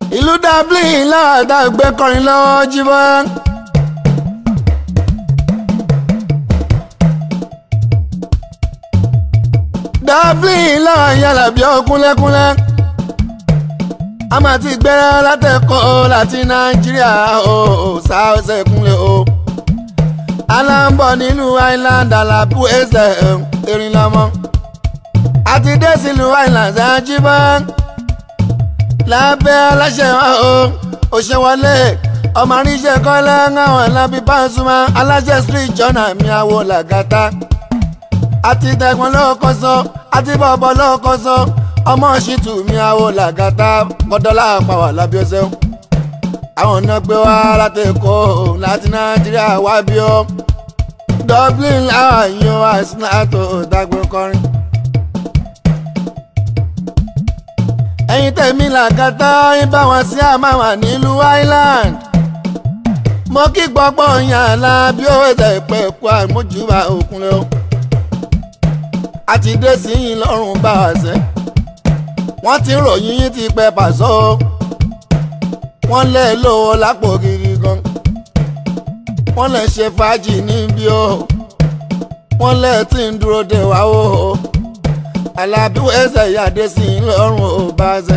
ìlú dublin láàdá gbé kọrin lọ́wọ́ jíbọ́. dublin láà yàrá bí ọkúnlẹ́kúnlẹ́ a máa ti gbẹ́rẹ́ látẹ̀kọ́ láti nàìjíríà o ṣàṣẹ kúnlẹ̀ o aláǹbọ̀ nínú island alábù ẹsẹ̀ erin lọ́mọ àti dé sílùú island ṣáájúbọ́ lábẹ́ aláṣẹ wa o òṣèwọlé ọmọ àríṣẹ́ kọ́lá ńláwọ̀n lábí Pasuma aláṣẹ street jọ́nà mi àwò làgàtà àti tẹ̀gbọ́n lọ́kọ́ sọ àti bọ̀bọ̀ lọ́kọ́ sọ ọmọ ṣìtù mi àwò làgàtà kọ́dọ́là pàwà lábí ọ̀sẹ̀ àwọn ọ̀nà gbé wá láti Èkó láti Nàìjíríà wá bí ó Dublin láwọn yóò àìsàn àtò ìdágbé kọrin. ẹ̀yin tẹ̀mí làgàtà ibà wọn sí àmàwà nílùú Island mo kí gbọ́pọ̀ yàn lá bí ó ẹ̀sẹ̀ ìpẹ́ ẹ̀kú àmójúbà òkun lọ àti dé sí yín lọ́rùn bá wà sẹ́ wọ́n ti ròyìn yín ti pẹ́ pàṣọ wọ́n lẹ̀ lówó lápò gidi gan wọ́n lẹ̀ ṣe fàájì níbí o wọ́n lẹ̀ tí ń dúró de wá o alábí ẹsẹ̀ ìyáde sí i lọ́rùn ò bá ṣe.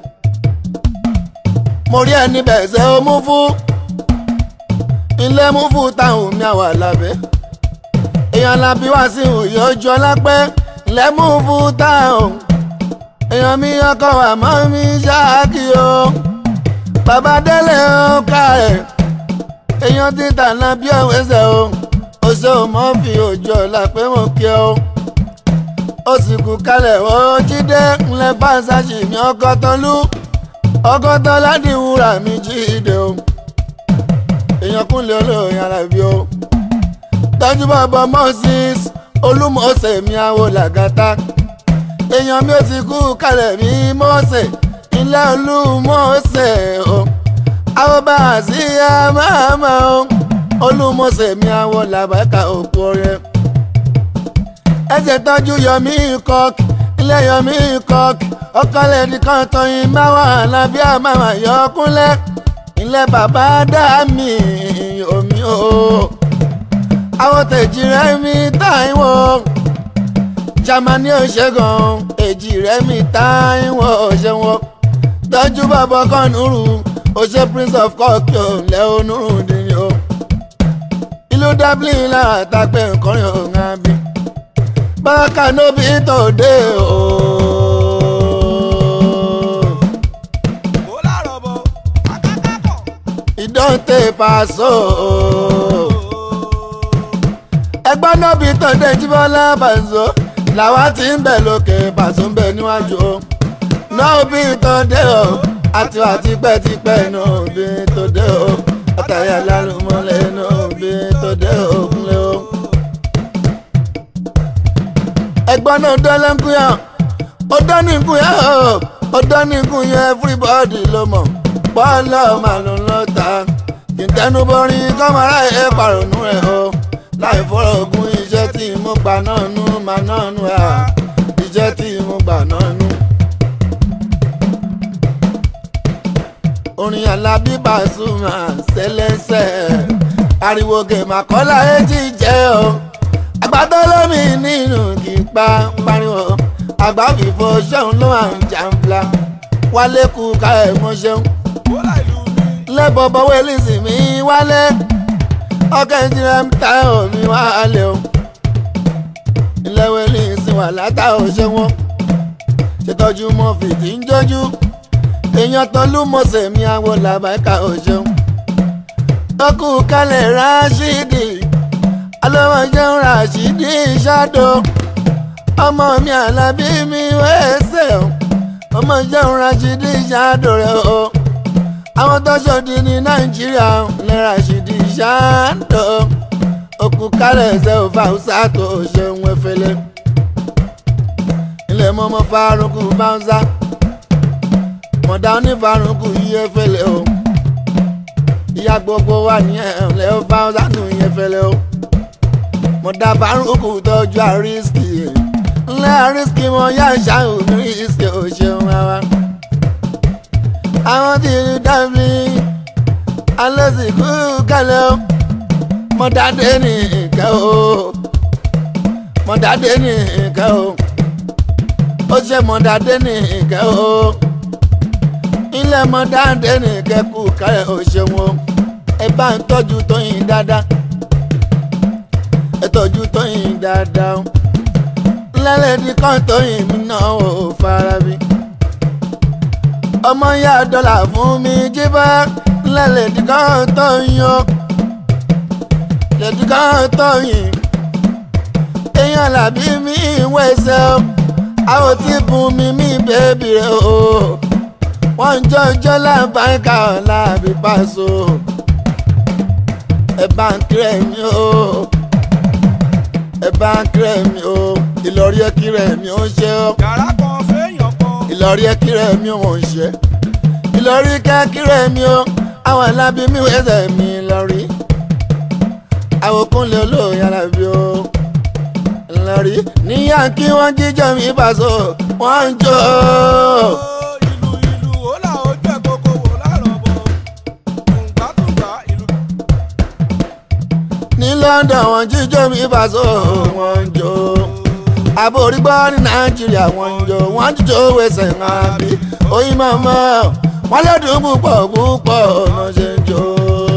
mo rí ẹni bẹ̀sẹ̀ ó mú fún ilé mú fún táwọn mi àwà lábẹ́ èèyàn lábí wá sí òye ojú ọlápẹ́ ilé mú fún táwọn èèyàn mi ọkọ àmọ́ mi ṣáàkì o bàbá délé ó ká ẹ̀ èèyàn títà lábí ọ̀wẹ́sẹ̀ o ó ṣe ò mọ́ fi òjò ọ̀la pé mo kí ọ ó sì kú kalẹ̀ ó jíde ńlẹ̀ fáṣáṣì mi ọkọ̀ tọ́lú ọkọ̀ tọ́lá di wúrà mi jíde o èèyàn kúnlẹ̀ olóyìn alábí o tọ́jú bàbá moses olúmọ̀ọ́sẹ̀ mi àwọ̀ làgàtà èèyàn mi ò sì kú kalẹ̀ mi mọ́ọ̀sẹ̀ ilé olúmọ̀ọ́sẹ̀ o àwọn bá a sí àmàmà o olúmọ̀ọ́sẹ̀ mi àwọ̀ làbàkà òkú ọ̀rẹ́ ẹsẹ̀ tọ́jú yọmí kọ́k ilé yọmí kọ́k ọkọlẹ̀ nìkan tọyìn máwà lábí àmàmà yọkúnlẹ̀ ilé bàbá dá mi omi o àwọn tẹ̀jì rẹ̀ mi táìwò jamani òṣègùn èjì rẹ̀ mi táìwò òṣèwọ̀n tọ́jú bàbá kọ́nùrù òṣè prince of cork lẹ́ onúrù dìní o ìlú dublin lára àtàgbẹ̀ nǹkan rìn òun àbí bákan nóbi tòde o. ìdọ́ǹtẹ̀ pàṣọ. ẹgbọ́n nóbi tòde jíbọ́lá pàṣọ làwa ti ń bẹ̀ lókè pàṣọ ń bẹ̀ níwájú o. nóbi tòde o àti wà tipẹ́tipẹ́ nóbi tòde o. àtàyà lálùmọ́lẹ̀ nóbi tòde o kúnlẹ̀ o ẹgbọ́n náà dọ́lá ń kúyà ó dán ní kúyà ó dán ní kúyà everybody ló mọ̀ bọ́ọ̀lù màlúù ló ta ìtẹnubọrin kọ́mọ́rá ẹ̀ pàrọ̀nù ẹ̀ o láì fọ́rọ̀ ogun iṣẹ́ tí mo gbà náà nú mà náà nú ẹ̀ iṣẹ́ tí mo gbà náà nú. orin Alábí Pasuma ṣẹlẹ́sẹ̀ ariwo gèmàkọ́lá èjì jẹ́ o àgbàdo lómi nínú kípa pariwo àgbà fìfo ṣẹ́hun ló máa ń jàǹfla wálé kú ká ẹ̀ mọ́ ṣẹ́hun. lẹ́bọ̀ bọ́wọ́ elísì mi wálé ọkọ̀ ìjìnlẹ̀ ń ta omi wálé o. ìlẹ́wọ̀ elísì wà látà ó ṣe wọ́n ṣètọ́jú mọ́ fìdí ń jójú èèyàn tọ́lú mọ̀ọ́sẹ̀ mi àwọ̀ làbáìka ó ṣeun. ọkù kalẹ̀ ráṣídì alọ́wọ́ jẹun ràṣídì ṣáàdó ọmọ mi àlàbí mi wẹ́ẹ́sẹ̀ o ọmọ jẹun ràṣídì ṣáàdó rẹ o àwọn tọ́ṣọ́dì ní nàìjíríà lè ràṣídì ṣáàdó òkú kálẹ̀ ẹsẹ̀ ò fàùsà tó ṣeun efele ilé mọ́mọ́ fárúkú báńsá mọ̀dá onífárúkú yí efele o ìyá gbogbo wà ní ẹ̀ẹ́lẹ́ fáùsà tó yí efele o mo dá bárúkú tọ́jú àrísìkì ńlẹ́ àrísìkì mo yá ṣáà mi rísìkì ò ṣeun rárá. àwọn tí ìlú dábì alẹ́sìnkú kẹlẹ́ o mọ̀dádé ní ìkẹ́ o mọ̀dádé ní ìkẹ́ o ó ṣe mọ̀dádé ní ìkẹ́ o ilé mọ̀dádé ní ìkẹ́ kú kárẹ̀ o ṣeun o ẹ bá ń tọ́jú Tóyìn dáadáa ẹ tọ́jú Tóyìn dáadáa o lẹ́lẹ́dí kan Tóyìn mi náà ò fara bí ọmọ yá dọ́là fún mi jíbá lẹ́lẹ́dí kan Tóyìn o lẹ́dí kan Tóyìn èèyàn làbí mi ìwé ẹsẹ̀ o àwọn tí bùn mi mi bèbí rẹ o wọ́n ń jọjọ́ lábàáká ọ̀la àbí pàṣọ ẹ bá ń kírẹ̀ mi o ẹ bá ń kírẹ̀ mi o ìlọrí ẹ kírẹ̀ mi ó ṣe o yàrá kan fẹ́yàn kan. ìlọrí ẹ kírẹ̀ mi ò ń ṣe ìlọrí ká kírẹ̀ mi o àwọn alábí mi wẹ́sẹ̀ mi lọ́rí àwòkúnlé olóòyìn alábí o lọ́rí níyà kí wọ́n jíjọ́ mi bàṣọ wọ́n ń jó o. ìlú ìlú ó là ó jẹ́ kókó wò lárọ̀ bọ̀. tùǹgbàtùǹgbà ìlú. ní London wọ́n jíjọ́ mi bàṣọ wọ́n ń jó àbórí gbọ́ ní Nàìjíríà wọ́n ń jó wọ́n jíjó wẹsẹ̀ ńlá bí oyin mọ́mọ́ wọ́n lọ́dún púpọ̀ púpọ̀ ọ̀nà ṣe ń jó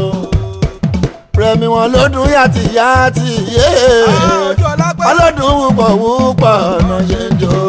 rẹmi wọn lọ́dún yàtì yàtì yé ojú ọlápẹ́. wọ́n lọ́dún púpọ̀ púpọ̀ ọ̀nà ṣe ń jó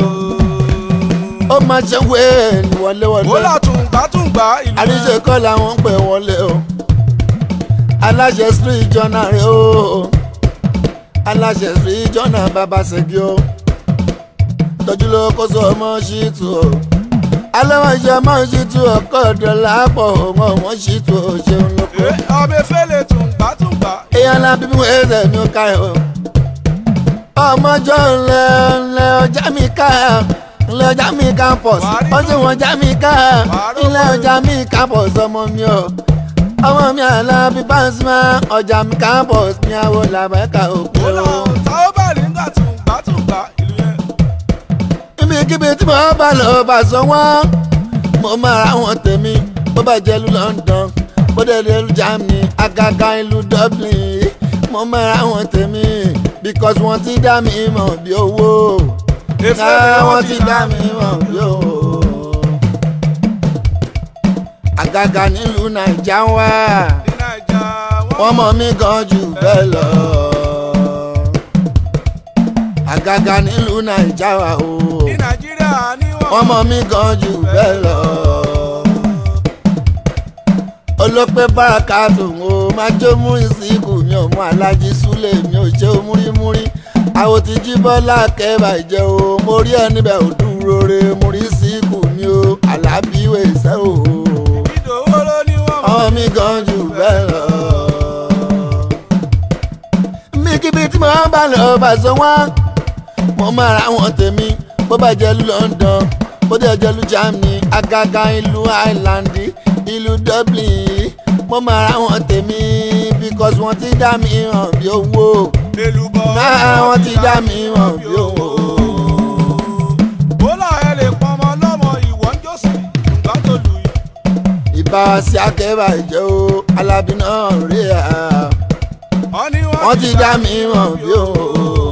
ó máa ṣe wéèlì wọlé ó wọlé là tùǹgbàtùǹgbà ìlú. àríṣe kọ́ làwọn ń pè wọlé o aláṣẹ street journal rẹ o aláṣẹ street journal bàbá ṣègi o tọ́jú ló kó sọ ọmọ ṣìtú o alẹ́wọ̀n iṣẹ́ ọmọ ṣìtú ọkọ̀ dọ̀là pọ̀ ọmọ ọmọ ṣìtú o ṣeun lóko Ẹ, ọbẹ̀ fẹ́lẹ̀ tùǹgbàtùǹgbà. èèyàn lábí mú ẹsẹ̀ mi ó ká ẹ̀ o ọmọjọ́ ńlẹ̀ ńlẹ̀ ọjà mi ká ńlẹ̀ ọjà mi campus ọjọ́ wọn ọjà mi ká ńlẹ̀ ọjà mi campus ọmọ mi o ọmọ mi Àlàbí Pasuma ọjà mi campus ní àwọn làbẹ́ka òkú ó là o. táwọn bá rí nígbà tùǹgbàtùǹgbà ìlú yẹn. ibikíbi tí mo bá lọ bá sọ wọ́n mo máa ra wọn tèmi bó bá jẹ́ ìlú London bó dẹ̀ dé ìlú Germany àgàgà ìlú Dublin mo máa ra wọn tèmi because wọ́n ti dá mi mọ̀ bí owó náà wọ́n ti dá mi mọ̀ bí owó àgàgà nílùú Nàìjà wá ní naija wọ́n mọ̀ mí gan jù bẹ́ẹ̀ lọ àgàgà nílùú Nàìjà wá o ní nàìjíríà ní wọ́n mọ̀ mí gan jù bẹ́ẹ̀ lọ. olópẹ́ báraka tòun o máa jó múrí síkù mi ò mú alájí súlẹ̀ mi ò ṣe múrímúrí àwọn ti jí bọ́lá kẹ́bà jẹ́ o mo rí ẹ níbẹ̀ ò dúró re mo rí síkù mi o alábíwé sẹ́ o. ìdòwò ló ní wọ́n mọ̀. ọmọ mi gan jù bẹ́ẹ̀ lọ. mi kíbi tí mo bá lọ bá sọ wọ́n mo máa ra wọn tèmi bó bá jẹ́ ìlú London bó dẹ̀ jẹ́ ìlú Germany àgàgà ìlú Ireland ìlú Dublin mo máa ra wọn tèmi because wọ́n ti dá mi hàn bí owó èlùbọ̀ náà wọ́n ti dá mi hàn bí owó. ó là ẹ lè pọnmọ lọ́mọ ìwọ ń jọ́sìn tùǹgbà tó lù yìí. ìbá sí akẹ́bà ìjẹ́ o Alábí náà rí à wọ́n ní wọ́n ti dá mi hàn bí owó.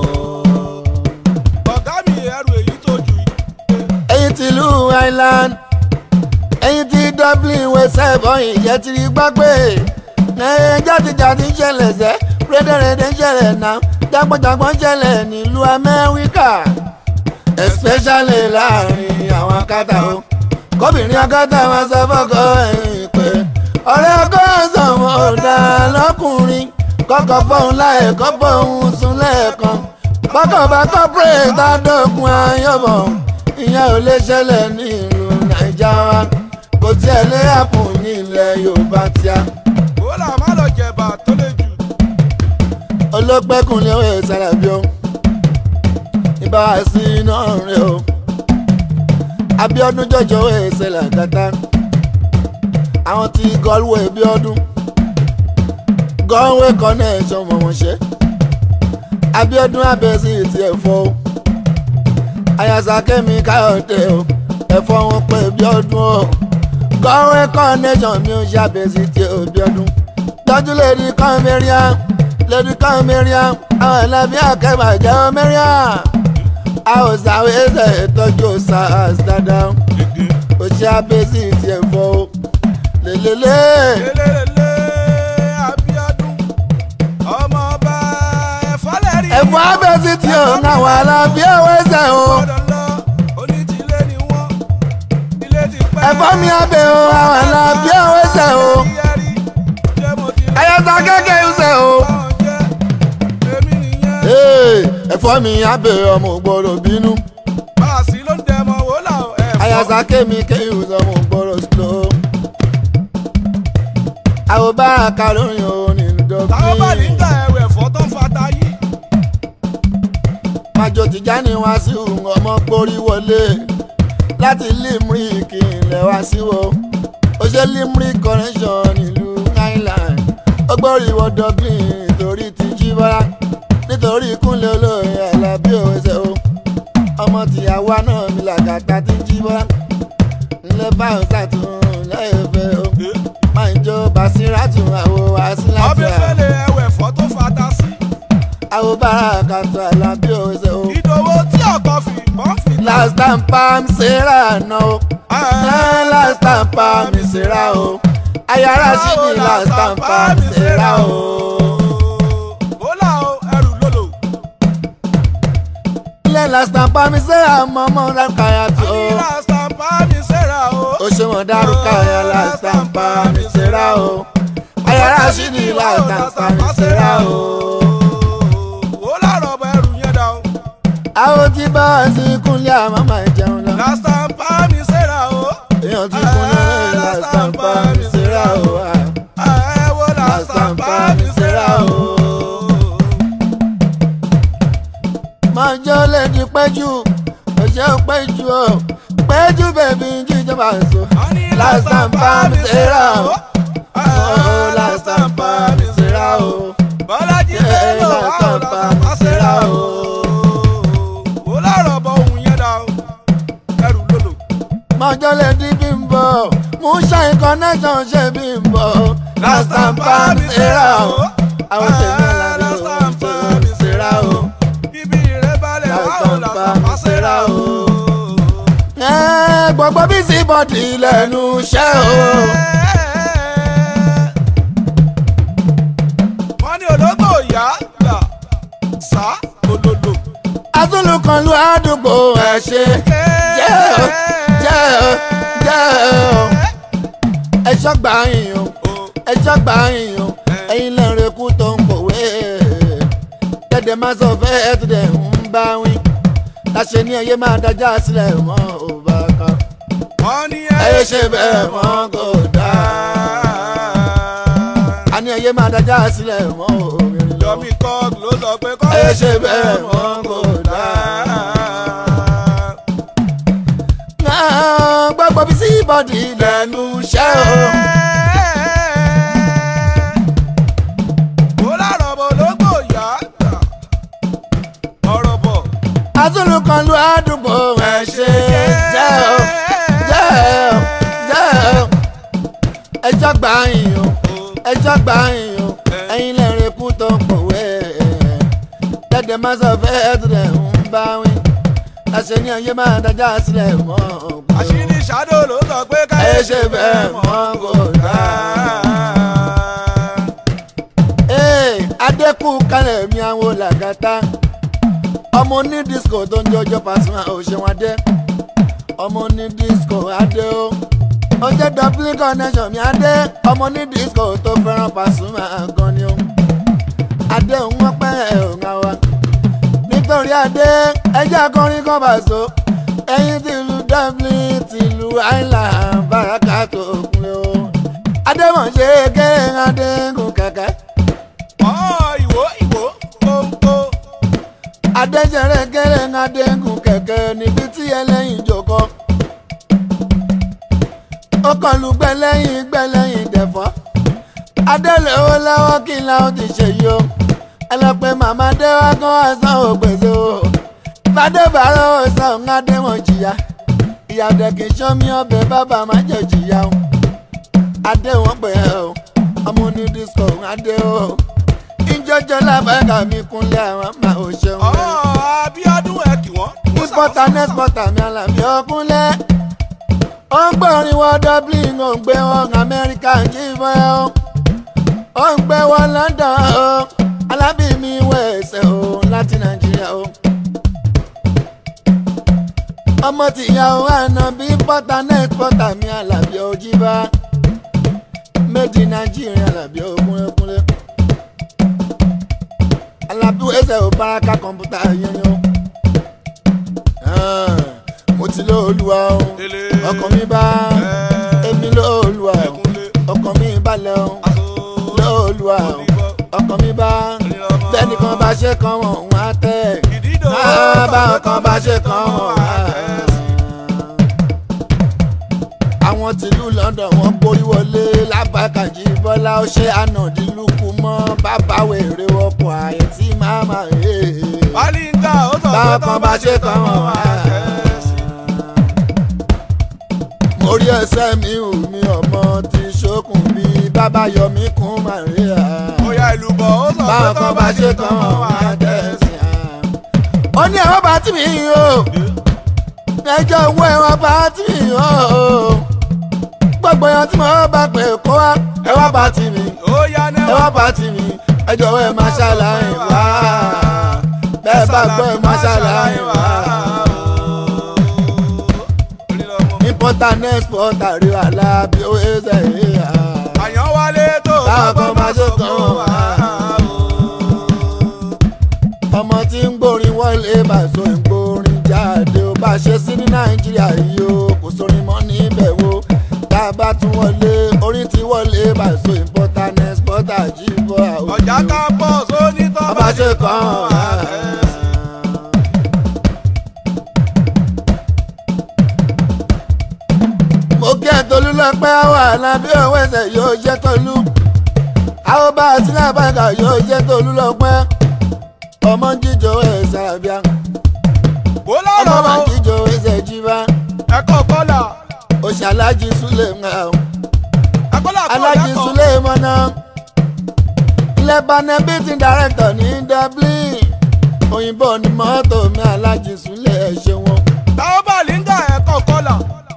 ọ̀gá mi ẹrù èyí tó jù yìí. ẹ̀yin ti ìlú Ireland ẹ̀yin ti Dublin wẹsẹ̀ bọ́yìn jẹ́ ti rí gbàgbé ẹ̀yin jàdìjàdì ń ṣẹlẹ̀ sẹ́ rédèrèdè ń ṣẹlẹ̀ náà jágbọ́njágbọ́n ń ṣẹlẹ̀ nílùú Amẹ́ríkà especially láàrin àwọn akátá o kóbìnrin akátá wọn sọ fọ́kọ ẹ̀yìn pé ọ̀rẹ́ ọkọ sọ̀mọ́ ọ̀dà lọ́kùnrin kọ́kọ́ fọ́hún láì kọ́ bọ́hún sùn lẹ́ẹ̀kan bọ́kàn bá kọ́pẹ́rẹ́ tá a dọ́kun ayọ̀bọ̀ ìyẹn ò lè ṣẹlẹ̀ ní ìlú Nàìjà wa kò tiẹ̀ lé àpò ní ilẹ̀ Yorùbá tíá ó là má lọ jẹ̀bà tó lè jù. olópẹ́kùnlé òye sàlàbí o ìbá sí iná rẹ o Abíọ́dún jọjọ òye ṣẹlẹ̀ gàtá àwọn tí Galway Bíọ́dún Galway connection mọ̀ wọ́n ṣe Abíọ́dún abẹ́sí ti ẹ̀fọ́ o àyàsá kẹ́mi káyọ̀dé o ẹ̀fọ́ wọn pé Bíọ́dún o kọ́wé connection mi ò ṣàbẹ̀sí tí òbí ọdún tọ́jú lèdi kan mẹ́ríà lèdi kan mẹ́ríà àwọn ẹlẹ́bí akẹ́bà jẹ́ mẹ́ríà àwọn sàwé ẹsẹ̀ tọ́jú sars dáadáa ó ṣàbẹ̀sí tí ẹ̀ fọ́ o lélẹ́lẹ́ lélẹ́lẹ́ Abíọ́dún ọmọ ọba ẹ̀fọ́lẹ́rì. ẹ̀fọ́ abẹ́sí tí ò ń àwọn alábí ẹ̀wọ̀ ẹsẹ̀ o gbọ́dọ̀ lọ onítìlé ni wọ́n ilé ti pẹ́. ẹ̀fọ́ mi abẹ́ o àwọn alábí ẹ̀wọ̀ ẹsẹ̀ o Yẹ́rí, ṣé mo ti rí ẹ̀yẹ́sà kéèké ẹsẹ̀ o. báwọn jẹ́? Èmi nìyẹn. Ee, ẹ̀fọ́ mi abẹ́ ọmọ gbọ́dọ̀ bínú. Báàsì ló ń dẹmọ wò là ó ẹ̀fọ́. àyàsá kémi kéyù sọmọ gbọ́dọ̀ slow. àwọn bára ka lóyún o nínú Táwọn bá ní dọ́gbìn. ta ẹ̀rọ ẹ̀fọ́ tó ń fata yìí. májò tìjà ni wá sí ọmọ gbórí wọlé láti limerick ilẹ̀ wá sí wo. ó ṣe limerick connection nílùú island. ó gbórí wọ dublin nítorí ti jí bọ́lá nítorí kúnlẹ̀ olóyè alábí òwe ṣe o. ọmọ tìyàwó náà mi làgàtà ti jí bọ́lá. ńlẹ́ báyọ̀ sàtún lẹ́yìn fẹ́ o. máa ń jó basiratu àwo àsìláàtì Ọbẹ̀ fẹ́lẹ̀ ẹ̀rọ ẹ̀fọ́ tó fata sí. àwo bárakàtú alábí òwe ṣe o. Ìdòwò tí ọkọ̀ fi bọ́n fi ta. last time pam sera no eh, last time pam sera o ayara sí ni last time pam sera o. Bólà o, ẹrù lòlò. ilé last time pam sera mọ́mọ́ rákàyà tó Ní lásán bá mi ṣẹ́ra o. o ṣe mọ̀ dárúkà ya last time pam sera o ayara sí ni last time pam sera o. Bólà rọ̀bọ̀ ẹrù yẹn dà o. àwọn tí bá wá sí kúnlẹ̀ àmọ́ máa jẹun lọ. Lásán bá mi ṣẹ́ra o. èèyàn ti kúnlẹ̀ last time pam sera o. ah. Ẹ wo lásán bá mi ṣẹ́ra o. mọjọ lè di péjú ọjọ péjú o péjú bèbí jíjọba so Wọ́n ní last time bá mi ṣera o Ẹ oh last time bá mi ṣera o Bọ́lájí Yeah, Bello last àwọn time bá lásán mi bá ṣẹ́ra ṣera o. o. Bólà rọ̀bọ̀ ohun yẹn dà o. Ẹrù lòlò. mọjọ lè di bímbọ mú ṣàìn connection ṣe bímbọ last time bá mi ṣera o àwọn tèmi làbí òun ṣe mi ṣera o Ibi rẹ̀ balẹ̀ Last wà ó time lásán bá bá mi ṣẹ́ra ṣera o. ẹ gbogbo bí sí bọ́dì lẹ́nu iṣẹ́ o. wọ́n ní ológbò ìyá gbà sá olódò. azulu kan lu àdúgbò ẹ ṣe jẹ́ o jẹ́ o jẹ́ o ẹ ṣọ́gbà yín o ẹ ṣọ́gbà yín o ẹ̀yin lẹ́rìn ikú tó ń kọ̀wé tẹ̀dẹ̀ máa sọ fẹ́ ẹ tó dẹ̀ ń bá wí láṣẹ ní ẹyẹ máa dájà sílẹ̀ mọ́ ò bá kan wọ́n ní ẹyẹ ṣe bẹ́ẹ̀ mọ́ kò dáa a ní ẹyẹ máa dájà sílẹ̀ mọ́ òmìnir lọ Yomi Kog ló sọ pé kọ́ Ẹ ṣe bẹ́ẹ̀ mọ́ kò dáa. gbogbo bí sí bọ́dì lẹ́nu iṣẹ́ o. Ó lárọ̀ bọ̀ ológbò ìyá gbà ọ̀rọ̀ bọ̀. azulu kan lu àdúgbò ẹ ṣe jẹ́ o jẹ́ o jẹ́ o ẹjọ́ gbà yín o ẹjọ́ gbà yín o ẹ̀yin lẹ́rìn ikú tó ń pòwe dẹ́dẹ̀ máa sọ fẹ́ ẹ̀ tó dẹ̀ ń bá wí láṣẹ ní ayé máa dájà sílẹ̀ mọ́ ògbó. Àṣírí ṣàdó ló sọ pé ká ẹ ṣe bẹ́ẹ̀ mọ́ kò dáa. Ee, adẹ́kù kálẹ̀ mi àwọn làgàtà ọmọ ní disco tó ń jọjọ Pasuma òṣèwọ̀n adé ọmọ ní disco adé o ó jẹ́ dublin connection mi adé ọmọ ní disco tó fẹ́ràn Pasuma gan ni o adé òun wọ́n pẹ́ òun àwa nítorí adé ẹjẹ́ akọrin kan bá so ẹyin tìlú dublin tìlú island baraka tó kúnlẹ̀ o adémọ̀ṣe kéré adéǹkù kẹ̀kẹ́ ọ̀ ìwò ìwò kóńkó. adéjẹrẹ kéré adéǹkù kẹ̀kẹ́ níbi tí ẹlẹ́yin jòkó ó kàn lù gbẹlẹ́yìn gbẹlẹ́yìn dẹ̀fọ́ adélèwọ́ lọ́wọ́ kí n láwọn ti ṣe yìí o ẹ lọ pé màmá dé wá kán wá san ògbèsè o bàdé bàárọ̀ ó san òun adéwọ̀n jìyà ìyàdẹ̀ kì í ṣọ́ mi ọbẹ̀ bàbá má jẹ̀ jìyà o adé wọn pè é o ọmọ ní disco adé o ìjọjọ lábàgà mi kúnlẹ̀ àwọn máa ò ṣeun ọ̀ rẹ̀ Abíọ́dún ẹ̀ kì wọ́n. importer and exporter mi àlàbí ọkúnlẹ̀ ó ń gbọ́rin wọ dublin ó ń gbé wọn amẹ́ríkà jíbọn ẹ̀ o ó ń gbé wọn london o alábí mi wẹ̀ẹ́sẹ̀ o láti nàìjíríà o ọmọ tìyàwó àná bí importer and exporter mi àlàbí ojíbá made in nàìjíríà àlàbí ọkúnlẹ̀kúnlẹ̀ alábí wẹ̀ẹ́sẹ̀ ò báraka kọ̀ǹpútà yẹn ni o mo ti lọ olúwa o Délé. ọkàn mi bá èmi lọ olúwa o Ẹ̀kúnlé. ọkàn mi balẹ̀ o Aṣọ. lọ olúwa o Onígbọ́. ọkàn mi bá bẹ́ẹ̀ni kan bá ṣe kan wọ̀n wọ́n á tẹ̀ Ìdídò. máa bá kan bá ṣe kan wọ̀n á tẹ̀. àwọn tìlú London wọ́n borí wọlé lábàkàjì bọ́lá ó ṣe ànàdínlùkù mọ́ bàbá wèrè ọkọ̀ àyè tí màmá rèé Bálíńgà ó sọ pé báwọn tọ́ kan bá ṣe kan wọ́n wá. mo rí ẹsẹ̀ mi ò mi ọmọ tí ṣókùn bí bàbá yọmí kún Maria. Bóyá ìlú bọ̀ ó sọ pé báwọn tọ́ kan bá ṣe kan wọ́n wá tẹ̀sí. ó ní ẹ̀wọ́n bá tì mí o ẹjọ́ owó ẹ̀wọ́n bá tì mí o gbogbo èèyàn tí mo bá pè kó wá ẹ̀wọ́n bá tì mí Ó yá náà. ẹ̀wọ́n bá tì mí ẹjọ́ owó ẹ̀ máa ṣàlàyé wá bẹ́ẹ̀ bá gbọ́ ẹ̀ máa ṣàlàyé wá. importer and exporter rí wàhálà bí ó ṣe ṣe yíyá. Àyàn wálé tó Báwọn kan bá ṣe kan wá. ọmọ tí ń gbórin wọlé bàṣọ ìgbórin jáde ó bá ṣe sí ní nàìjíríà yìí o kò sórin mọ́ níbẹ̀ wo tá a bá tún wọlé orin ti wọlé bàṣọ importer and exporter jíbọ̀ àwọn Ọjà ká pọ̀ sóní tọ́ ọba ṣe kàn án. mo kí ẹ tolú lọ́pẹ́ wà lábí òwe ẹsẹ̀ yóò jẹ́ tolú àwọn bá a sílẹ̀ bàgà yóò jẹ́ tolú lọ́pẹ́ ọmọ jíjọ ẹsẹ̀ àbíà Bó ọmọ lọ́rọ̀ máa o. jíjọ ẹsẹ̀ jíbá Ẹ̀kọ́ kọ́là. òṣàlájì súlẹ̀ ń hàn Ẹ̀kọ́là kọ́ alájì ẹ̀kọ́. súlẹ̀ mọ́nà lebanon beating director ní dublin òyìnbó ni mọ́tò mi alájì súlẹ̀ ẹ̀ ṣe wọn. Táwọn bàlíńgà ẹ̀kọ́ kọ́là.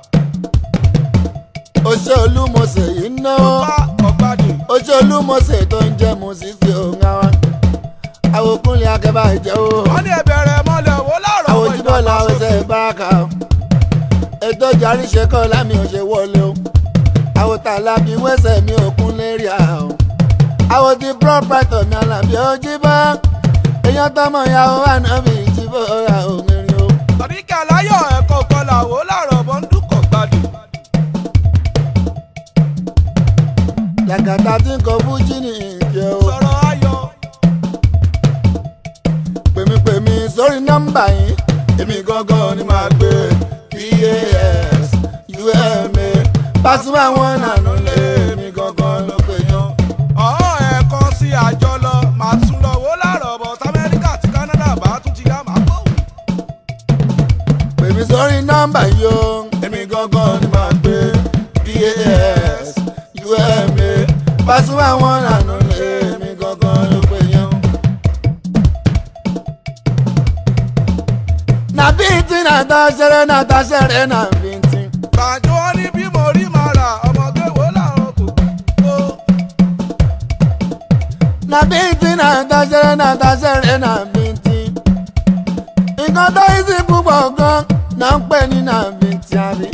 oṣé olúmọ̀ọ́sẹ̀ yìí náwó Bá ọ̀gbádì. oṣé olúmọ̀ọ́sẹ̀ tó ń jẹ́ mùsísì òun àwa àwòkúnlé akẹ́bà ìjẹ́ o Wọ́n ní ẹ̀bẹ̀rẹ̀ mọ́lẹ̀ wo láàrọ̀ ọmọ àwòjíbọ̀lá ọ̀sẹ̀ ìbáraka o ètò ìjàrí ṣe kọ́ lámì òṣè wọlé o àwòtà lábí wẹ́sẹ̀ mi òkun lérí à o àwòtí prọpẹtọ mi àlàbí ojíbọ èèyàn tọmọ ìyàwó ànábì ìjìbọ ọ̀rà òmìnirin o. Tàbí kí aláyọ̀ ẹ̀kọ́ kọ́là wo láàrọ̀ ọmọ ń dúkọ̀ gbádùn. làkàtà tí ń kọ fújì ní ìjẹ o. Sọ̀rọ̀ ayọ̀. pèmípèmí sórí nọ́mbà yìí èmi gangan ni màá gbé pas uma Pasuma wọn nànú lé èmi gangan ló pè yàn. Ọ̀hún ẹ̀kọ́ sí àjọ lọ. Màá tún lọ wo láàrọ̀ ọmọ Amẹ́ríkà àti Kánádà bá tún ti yá màá kó. pèmí sórí nọ́mbà yìí o èmi gangan ni màá gbé pas uma Pasuma wọn nànú lé èmi gangan ló pè yàn. na bíntì nàta ṣẹrẹ nàta ṣẹrẹ nà bíntì. Gbàjọ́ wọn ní bí mo rí màá rà ọmọge wo láàrọ̀ kò kó. na bíntì nàta ṣẹrẹ nàta ṣẹrẹ nà bíntì. nǹkan tó yí sí púpọ̀ gan náà ń pè ní nà bíntì àbí.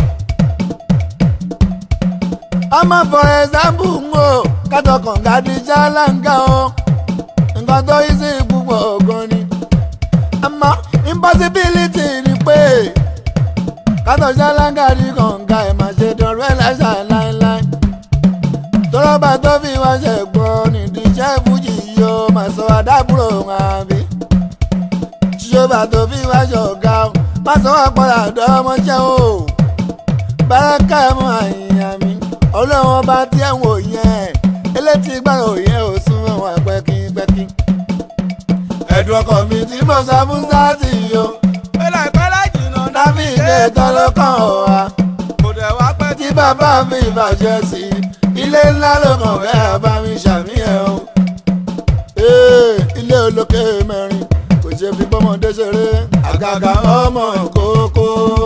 ọmọ for example ń wò kátó kànga di ṣáláńgá o nǹkan tó yí sí púpọ̀ gan ni. àmọ́ impossibility ni pé kátó ṣáláńgá di kànga ẹ̀ máa ṣe dọ̀rọ̀ ẹ̀ láṣà láéláé tọ́lọ́bà tó fi wá ṣẹ̀gbọ́n nídìí iṣẹ́ fújì yóò máa sọ àdábùrò wọn àbí. ṣíṣọ́bà tó fi wá ṣọ̀gá o má sọ wá padà dọ́mọṣẹ́ o. báràkà mọ àyìnyàn mi ọlọ́run ọba tí ẹ̀ ń wò yẹn elétí gbàgbọ́ yẹn ò sún wọn pẹ́kípẹ́kí. ẹ̀dùn ọkọ̀ mi tí mo sọ fún sáàtì yìí o Pẹ́lá ìpẹ́lá jìnnà dábì ìdè tán ló kàn ọ́ wa Kò dẹ̀ wá pẹ́ tí bàbá mi ìbàjẹ́ sí i ilé ńlá ló kàn fẹ́ bá mi ṣàmìyàn o. Ee, ilé olókè mẹ́rin kò ṣe fi bọ́mọdé ṣeré àgàgà ọmọ kókó.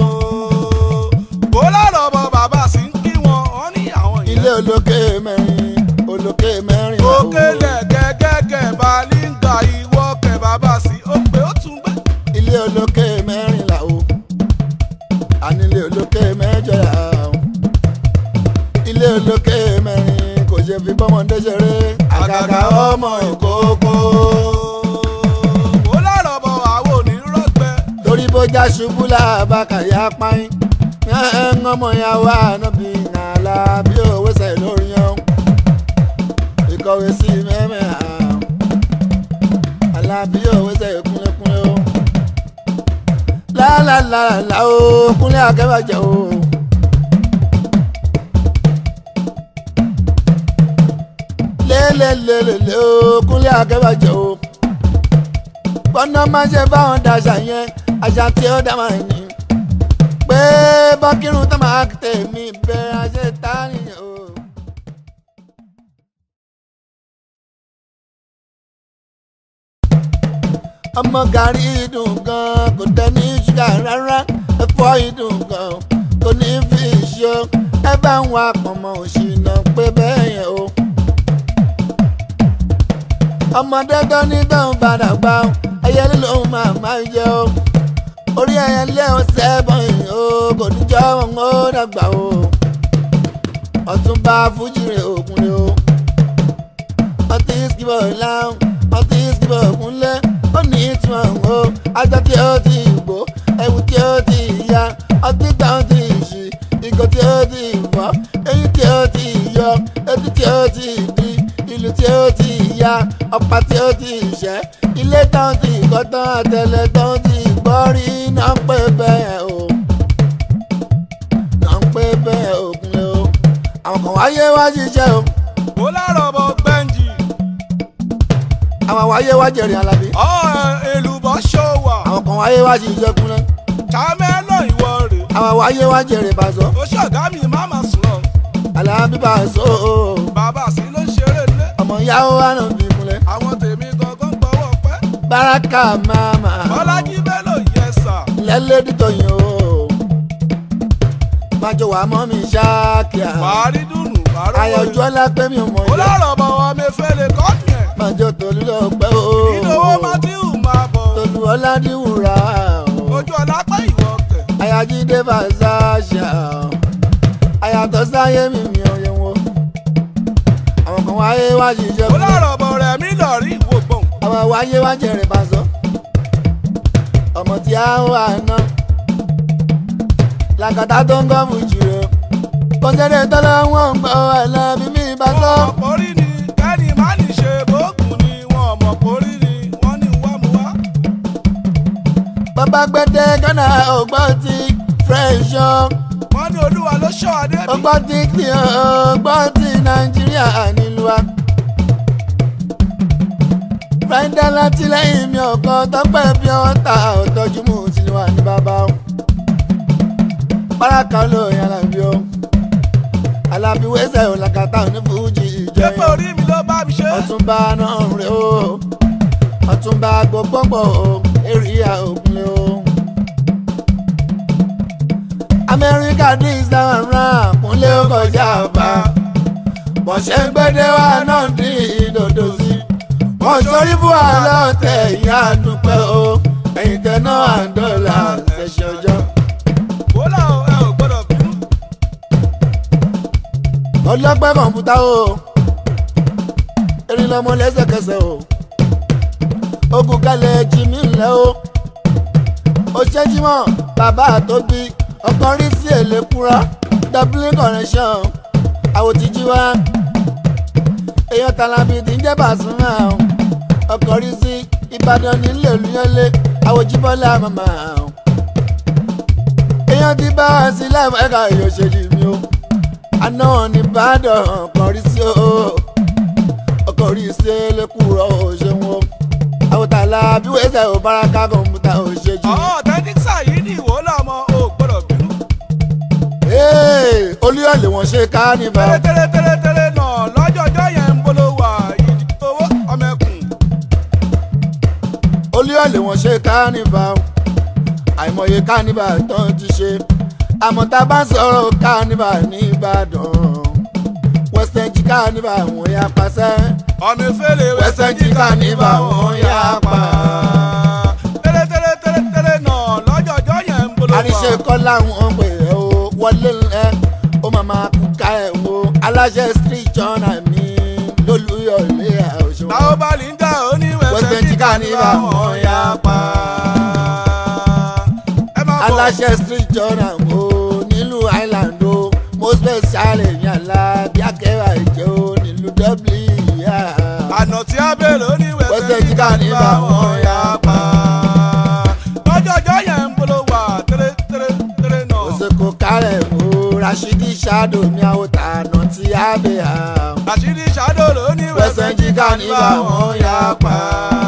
bó lọ́rọ̀ bọ bàbá sí ń kí wọn wọn ní àwọn ilé yẹn. olókè mẹ́rin olókè mẹ́rin làwọn. òkèlè gẹ́gẹ́gẹ́ balíńgà ìwọ kẹ bàbá sí ó pé ó tún gbé. ilé olókè mẹ́rin làwọn. ànílé olókè mẹ́jọ làwọn. ilé olókè mẹ́rin kò ṣe fi bọ́mọdé ṣeré àgàgà ọmọ kókó. bó lọ́rọ̀ bọ àwọn onírọ̀gbẹ́. torí bójá ṣubú làbàkàyà páyín ń ọmọ ya wà níbi àlà bí òwe sẹ̀ lórí yan ìkọ̀wé sí mẹ́mẹ́ àlà bí òwe sẹ̀ kúnlẹ̀kúnlẹ̀ o lálàlàlà o kúnlẹ̀ akẹ́bàjẹ́ o. lélelélele o kúnlẹ̀ akẹ́bàjẹ́ o bọ́nà máa ṣe báwọn daṣà yẹn àṣà tí ó dá máa ní. pé bọ́kírun tó máa tèmi bẹ̀rẹ̀ àṣẹ tá nìyẹn o. ọmọ gàrí dùn gan kò dẹ ní ṣúgà rárá ẹ̀fọ́ ìdùn gan kò ní fi ṣó ẹ bá ń wá pọ̀nmọ́ òṣìnà pé bẹ́ẹ̀ yẹn o ọmọdé tó ní tóun padà gbà ó ẹyẹlé lòun máa máa jẹ ó orí ẹyẹlé ó sẹ́bọ̀n yìí ó kò ní jọ wọn ó dàgbà ó ọ̀túnba fújìrè ògùnlé ó ọtí ìsìkìbọ̀ láwọn ọtí ìsìkìbọ̀ ògùnlé ó ní ìtumọ̀ ó ajá tí ó ti gbó ẹ̀wù tí ó ti ya ọtí táwọn ti ṣì ìgò tí ó ti fọ́ eyín tí ó ti yọ etí tí ó ti di ìlú tí ó ti ya ọ̀pá tí ó ti ṣẹ́ ilé tán ti kọ́ tán àtẹlẹ tán ti gbọ́ rí náà ń pè bẹ́ẹ̀ o náà ń pè bẹ́ẹ̀ ògùnlé o àwọn kan wáyé wá ṣiṣẹ́ o bó lọ́rọ̀ bọ gbẹ́ǹjì. àwọn wáyé wá jẹ̀rìn alábí ọ̀ èlùbọ́ ṣòwà. àwọn kan wáyé wá ṣiṣẹ́ kúnlẹ̀ sàmẹ́lọ̀ ìwọ rè. àwọn wáyé wá jẹ̀rìn bàzọ́ ó ṣọ̀gá mi má mà sùn lọ. alábí bàzọ́ o bàbá sí ló ń ṣeré lé. ọmọ yahoo wà náà bí kúnlẹ̀ àwọn tèmi gangan gbọ́wọ́ pẹ́. báràkà máma bọ́lájí bello yẹ sà. lẹ́lẹ́dì tóyin o májò wà mọ́ mi ṣáàkìá wàárí dùnú wàárọ̀ àyànjú ọlá pé mi ò mọ̀ ó yá lọ́rọ̀ bọ̀ wọ́n mi fẹ́ lè kọ́ ni ẹ̀. májò tolú lọ pẹ́ o ìdòwò matthew máa bọ̀. tolú ọlá díwùrà o ojú ọ̀la pẹ́ ìwọ kẹ̀. àyájídé fàṣàṣà àyàtọ̀ sáyé mi mi ò yẹ wọn àwọn kan wáyé wá ṣiṣẹ́ ó fún mi lọ́rọ̀ bọ̀ rẹ̀ mí lọ rí ìwò gbọ̀n. àwọn wáyé wá jẹrè bàzọ́ ọmọ tí a ń wà náà làkàtà tó ń gbọ́ fùjì rẹ̀ kọ́sẹ́dẹ̀ tọ́lá wọn ń gbọ́ ẹlẹ́bí mi bá sọ. wọ́n mọ̀ pórí ni kẹ́ni má ní ṣe bóògùn ni wọ́n mọ̀ pórí ni wọ́n ní wá mu wá. bàbá gbẹdẹ gánà ọgbọ́n ti fẹ́ṣọ́ wọ́n ní olúwa ló ṣọ́ adé mi. ọgbọ́n ti kí ọgbọ́n ti nàìjíríà nílùú wa. fẹ́ńdà látìlẹ́yìn mi ọ̀kan tọ́pẹ́ bí wọ́n ta ọ̀tọ́jú mú sílùú wa ní bàbá o. báràkà olóyìn alábí o alábí wẹ́sẹ̀ ò làkàtà ní fújì ṣé pé ìjẹyìn orí mi ló bá mi ṣe. ọ̀túnba náà rè o ọ̀túnba gbogbogbò o èrìà ògùnlé o. amẹ́ríkà dis down round kúnlé ó kọjá ọba bọ̀ṣẹ́ ń gbẹ́dẹ́ wá náà dín ìdòdò sí. wọ́n sọrí fún àlọ́ tẹ̀ ìyá àdúpẹ́ o ẹ̀yìn tẹ̀ náà àǹdọ́là ṣẹ̀ṣẹ̀ ọjọ́. wọ́lá o ẹ ò gbọ́dọ̀ bínú. ọlọ́pẹ́ kọ̀ǹpútà o erin lọmọ lẹ́sẹ̀kẹsẹ̀ o ogun kalẹ̀ jimmy ńlẹ̀ o ó ṣẹ́júmọ́ bàbá àtòbí ọkàn rí sí èlékúra dublin connection àwòtíjú wa èèyàn tàlàbí tí ń jẹ́ bàṣúmà o ọkàn rí sí ìbàdàn nílé olúyọlé àwòjíbọ́lá màmá o èèyàn ti bá a sí láìpẹ́ ẹ̀ka ìyọ̀ṣẹ́lì mi o àná ní ìbàdàn ọkàn rí sí o ọkọ̀ rí ṣe lẹ́kùrọ̀ òṣèwọ̀n àwòtálá bí wẹ́sẹ̀ ò báraka kọ̀ǹpútà òṣèjì. ọ̀ tẹ́tíksà yìí ní ìwò lọ́mọ ò gbọ́dọ̀ bínú. olúyọ̀lẹ̀ wọ́n ṣe kánífà tẹ́lẹ̀tẹ́lẹ̀tẹ́lẹ̀ náà lọ́jọ́jọ́ yẹn ń bolo wà ìdí owó ọmọ ẹkùn. olúyọ̀lé wọn ṣe kánífà o àìmọye kánífà tán ti ṣe àmọ́ tá a bá sọ̀rọ̀ kánífà ní ìbàdàn western jí kánífà wọn yà pàṣẹ ọmọ ìfẹ́lẹ̀ Western jí kánífà wọn yà pa. tẹ́lẹ̀ tẹ́lẹ̀ tẹ́lẹ̀ tẹ́lẹ̀ náà lọ́jọ́jọ́ yẹn ń bolo wà. àríṣe kọ́ làwọn pè é o wọlé ẹ ó máa máa kú ká ẹ̀ wo aláṣẹ street journal mi lólúyọ̀lé àwòṣe táwọn bá lè ń jà ó ní Western wẹ́sẹ̀ jí kánífà wọn yà pa. ẹ máa bọ̀ aláṣẹ street journal o nílùú island o mo special èèyàn la bí akẹ́wà ìjẹ́ o nílùú dublin yá. àná tí a bèrè ó ní Western wẹ́sẹ̀ jí kánífà wọn yà pa. lọ́jọ́jọ́ yẹn ń bolo wà tẹ́lẹ̀ tẹ́lẹ̀ tẹ́lẹ̀ náà. òsèkò kárẹ̀ o rashidi ṣáàdò mi àwọn tàànà tí a bẹ̀ hà. àṣírí ṣàdó ló ní Western jí kánífà wọn yà pa.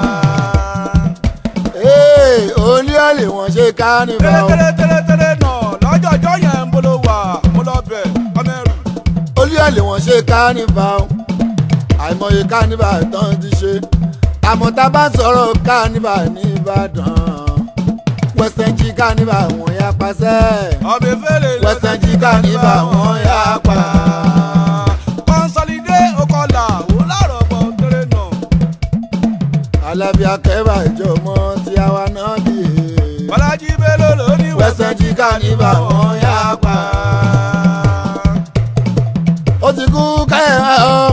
ee olú ọ̀lẹ̀ wọn ṣe kánífà o. tẹ́lẹ̀ tẹ́lẹ̀ tẹ́lẹ̀ náà lọ́jọ́jọ́ yẹn ń bolo wà mo lọ bẹ̀ ọmọ ẹrù. olú ọ̀lẹ̀ wọn ṣe kánífà o. àìmọye kánífà tán ti ṣe àmọ́ tá a bá sọ̀rọ̀ kánífà ní ìbàdàn western jí kánífà wọn yà pàṣẹ. ọbẹ̀ fẹ́lẹ̀ ló Western jí kánífà wọn yà pa. kọ́nsọ́lídé okọ̀là ó lárọ̀ bọ̀ tẹ́lẹ̀ náà. alábí akẹ́bà ìjọmọ tí a wà náà bí. bọ́lájí bello ló ní Western jí kánífà wọn yà pa. ó ti kú káyọ̀ ọ́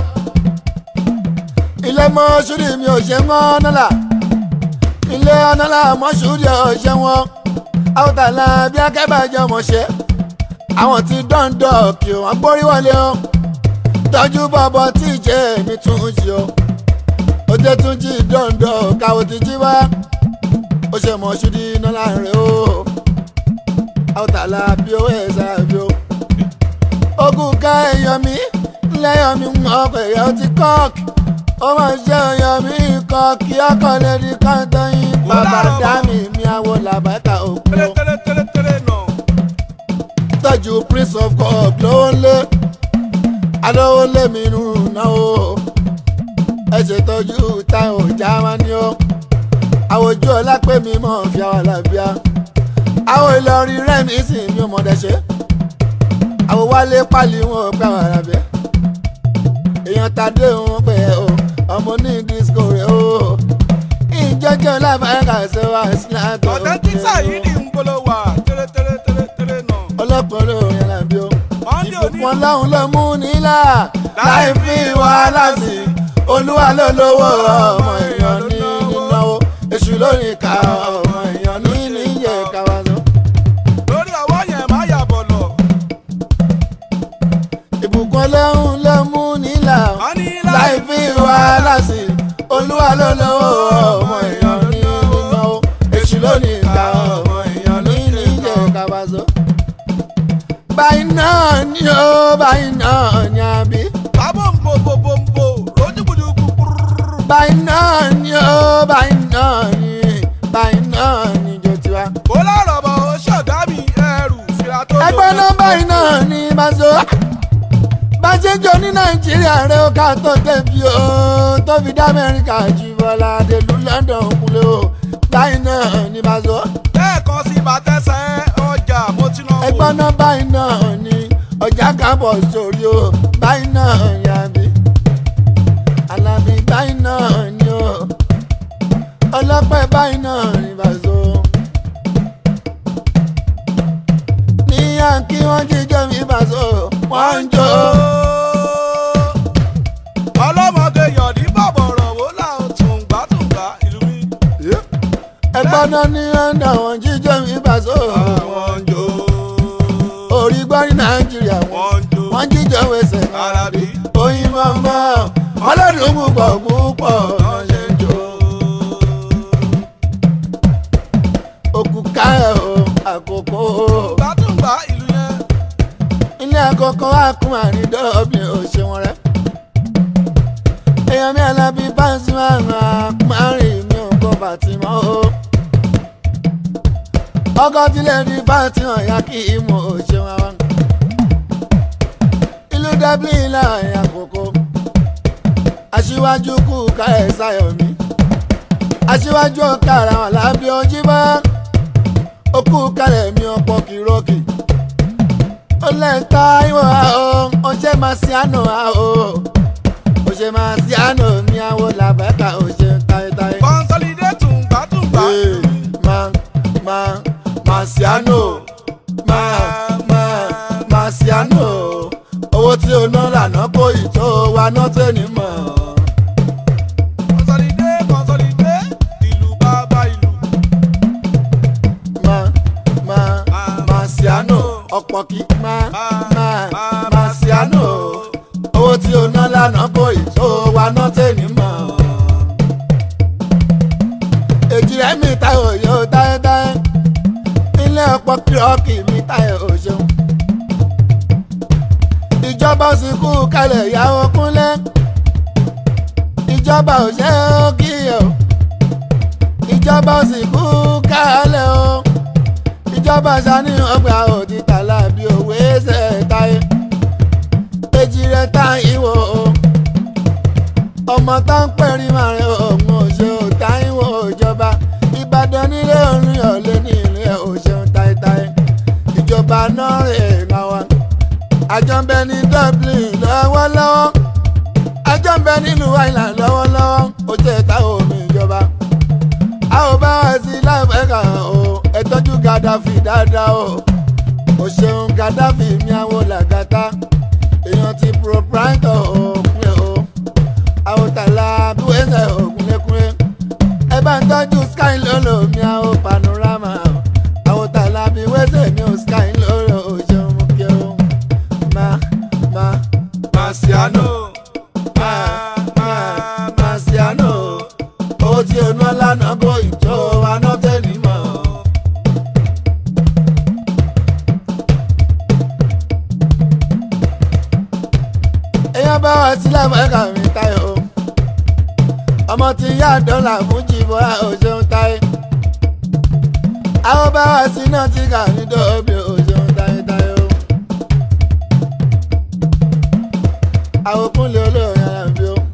ilé mọ́ṣúrì mi ò ṣe mọ́ nọ́là ilé ọ̀nàlà mọ́ṣúrì ò ṣe wọn àwòtálà bí akẹ́bà ìjọmọ ṣe àwọn ti dọ́ńdọ̀ kí wọ́n gbórí wọlé o tọ́jú bọ́bọ́ tí ìjẹ́ mi tún jí o ó dé tún jí dọ́ńdọ̀ káwọ́ ti jí wá ó ṣe mọ́ṣúrì nọ́là rẹ̀ o àwòtálà bí owó ẹ̀ sára bí o ogun ká èèyàn mi lẹ́yìn mi mọ̀ ọkọ̀ èèyàn ti kọ́ọ̀kì ó máa ṣe èèyàn mi kọ́ọ̀kì ọkọ̀ lẹ́ni kọ́ńtọ́ yín bàbá dá mi mi àwo làbákà òkú tẹ́lẹ̀ tẹ́lẹ̀ tẹ́lẹ̀ tẹ́lẹ̀ náà. tọ́jú prince of god lówó lé alówó lé mi nù náà o ẹ ṣètọ́jú táwọn ọjà wa ni ó àwòjú ọlápẹ́ mi mọ̀ fi àwọn àlàbíà àwọn ìlọrin rẹ́mi sì mi ò mọ̀dẹ́ ṣe àwọn wálé pálí wọn ò pẹ́ àwọn àràbẹ́ èèyàn tàdé wọn pé o ọmọ ní disco rẹ o ìjọjọ láfàáyà ṣe wá sílẹ̀ tó authentic sayidi ń bolo wà tẹ́lẹ̀ tẹ́lẹ̀ tẹ́lẹ̀ tẹ́lẹ̀ náà. ọlọ́pàá olórin alábí o Monday òní- ìbùkún ọlọ́run ló mú nílà láì fi wàhálà sí olúwa ló lówó ọmọ èèyàn ní nínáwó èṣù lórí ìka ọmọ èèyàn ní níyẹ káwá sọ. lórí ọwọ́ yẹn má yà bọ̀ lọ. ìbùkún ọlọ́run ló mú nílà Wọ́n ní láì fi wàhálà sí olúwa ló lówó ọmọ èèyàn ní nínáwó èṣù lórí ìka ọmọ èèyàn ní níyẹ káwá sọ. báyìí náà ni ó báyìí náà ni àbí. bábọ̀ ń bo bo bo ń bo lójúkúdùkú púrúrú. báyìí náà ni ó báyìí náà ni báyìí náà ni jò tiwa. kó lọ́rọ̀ bọ̀ ó ṣọ̀dá mi ẹrù fìlà tó lò. ẹgbẹ́ náà báyìí náà ni bàzọ́. bàjẹ́jọ ní nàìjíríà rẹ̀ ó ká tó débi o tó fi dá amẹ́ríkà jù bọ́lá délùú london kúlẹ̀ o báyìí náà ni bàzọ́. lẹ́ẹ̀kan sí bàtẹ́sẹ̀ ọjà mo ti náà wò. ẹgbẹ́ náà báyìí náà ni ọjà kábọ̀ sórí o báyìí náà yàbí. alábí báyìí náà ni o ọlọ́pẹ́ báyìí náà ni bàzọ́. ní yankí wọ́n jíjọ́ mi bàzọ́ wọ́n ń jó. ọlọ́mọge yọ̀dí bàbọ̀rọ̀ wò láwọn tùǹgbà tùǹgbà ìlú mi. ẹgbẹ́ náà ní ọ̀nà wọ́n jíjọ́ mi bàzọ́. wọ́n ń jó. orí gbọ́ ní nàìjíríà wọ́n wọ́n ń jó. wọ́n jíjọ́ wẹsẹ̀ Alábí. oyin mọ́mọ́ ọlọ́dún púpọ̀ púpọ̀ náà ṣe ń jó. òkú káyọ̀ o àkókò o tùǹgbà tùǹgbà ìlú yẹn. ilé àkókò àkùnmá ní dublin ò ṣe wọn rẹ. èèyàn mi alábí báńsì máa ń àpárìn mi ò kọ́ bàtìmọ́ o. ọkọ̀ tilẹ̀ ní bàtìmọ̀ ya kí ìmọ̀ ò ṣe wọn wá. ìlú dublin láàrin àkókò aṣíwájú kú ká ẹ̀ sáyọ̀ mi aṣíwájú ọ̀kàrà wà lábẹ́ ojú bá ó kú kalẹ̀ mi ọ̀pọ̀ kìrọ́kì ó lẹ́ńtà ìwọ̀n àó ó ṣe máa ṣe àná àó ó ṣe máa ṣe àná mi àwọ̀ làbẹ́ka ó ṣe táyétáyé. consolidate tùǹgbà tùǹgbà. Ee, máa máa máa ṣe àná máa máa máa ṣe àná owó tí o ná lànà kó ìtò wa náà tẹ́ni mọ̀. consolidate consolidate ìlú bàbá ìlú. máa máa máa ṣe àná ọ̀pọ̀ kí máa máa máa ṣe àná owó tí o ná lànà kó ìtò wa náà tẹ́ni mọ̀. èjì rẹ̀ mi ta òye ó táyétáyé ilé ọ̀pọ̀ kírọ́ọ̀kì mi táyé òṣèlú. ìjọba sì kú kalẹ̀ ìyàwó kúnlẹ̀ ìjọba ò ṣe ó kí o ìjọba sì kú kalẹ̀ o ìjọba ṣàníyàn ọgbà òtítà lábí òwe ṣe táyé èjì rẹ̀ tá ìwò o ọmọ tá ń pẹ̀rí màrin òun òṣè òtá ìwò ìjọba ìbàdàn nílé orin ọ̀lẹ́ ní ilé òṣèun táyétáyé ìjọba náà rè é wa àjọ ń bẹ ní dublin lọ́wọ́lọ́wọ́ àjọ ń bẹ nínú island lọ́wọ́lọ́wọ́ ó jẹ́ ta omi ìjọba a ò bá wá sí láìpẹ́ka o ẹ tọ́jú gaddafi dáadáa o ò ṣeun gaddafi mi àwọn làgàtà èèyàn ti proprietor òpin o àwòtálá bíwẹ́sẹ̀ ògúnlékúnlé ẹ bá ń tọ́jú sky lolo mi àwọn panorama àwòtálá bíwẹ́sẹ̀ mi ò sky lolo ò ṣeun mú kí o ma ma Marciano ma ma Marciano owó tí o ná lánàá bó ìjọ aná tẹ́lẹ̀ mọ́. èèyàn bá wá sílẹ̀ mọ́ẹ́ka mi táyọ̀ o ọmọ tí yá dọ́là fún jìbọ́ òṣèlú táyé àwọn bá wá sí náà tí kà ní dọ́ọ̀bì òṣèlú táyé táyé o. àwọn kúnlẹ̀ olóòrìn ara mi o.